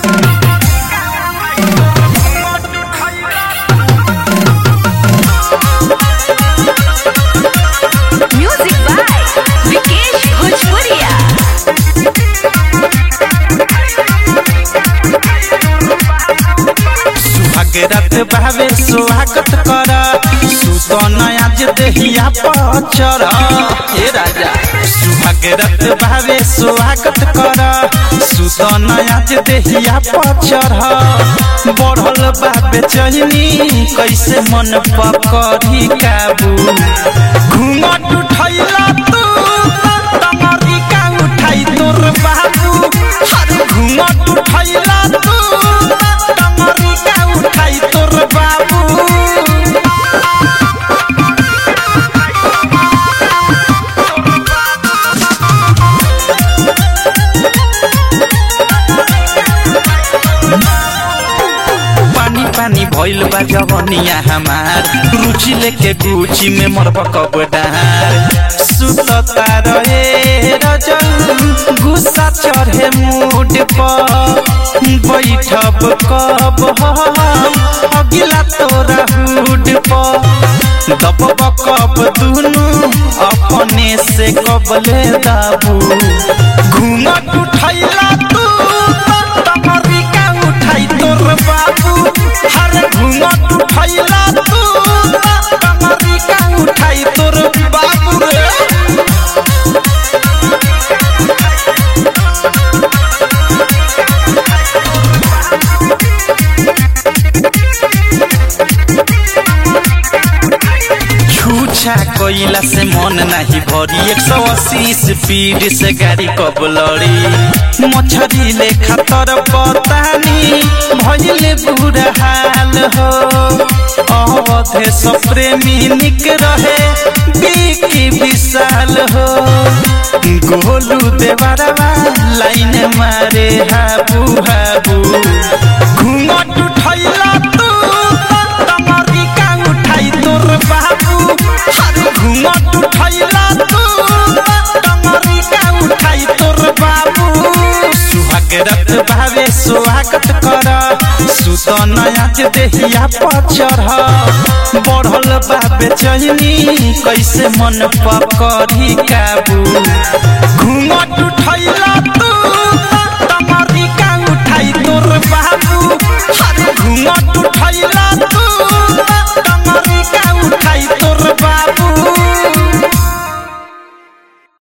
Music by Vikesh Bhojpuria. सुहाग रात भावे स्वागत कर सुतन आज देहिया पचर हे राजा सुहाग रात भावे स्वागत कर सुतन आज देहिया पचर बढ़ल बाबे चहनी कैसे मन पकड़ी काबू घूमट उठैला तू तमरी का उठाई तोर बाबू हर घूमट उठैला तू तमरी का उठाई तोर बाबू पानी पानी भइल बा जवनिया हमार रुचि लेके गुची में मरब कब डार सुतता रहे रजल गुस्सा चढ़े मूड पर बैठब कब हम अगिला तोरा हुड पर दबब कब दुनु अपने से कबले दाबू घूमट उठैला तू तमरी का उठाई तोर बाबू हर घूमट उठैला तू तमरी का उठाई तोर बाबू रे छूछा कोइला से मन नहीं भरी एक सौ अस्सी स्पीड से गाड़ी कब लड़ी मछरी ले खतर पतानी भइले बुरा हाल हो अवधे सब प्रेमी निक रहे बिकी विशाल हो गोलू देवरवा लाइन मारे हाबू हाबू घूमट उठैला तू तमरी का उठाई तोर बाबू हर घूमट उठैला तू तमरी का उठाई तोर बाबू सुहाग रत भावे स्वागत कर सुतन आज देहिया पचर बढ़ल बाबे चहनी कैसे मन पकड़ी काबू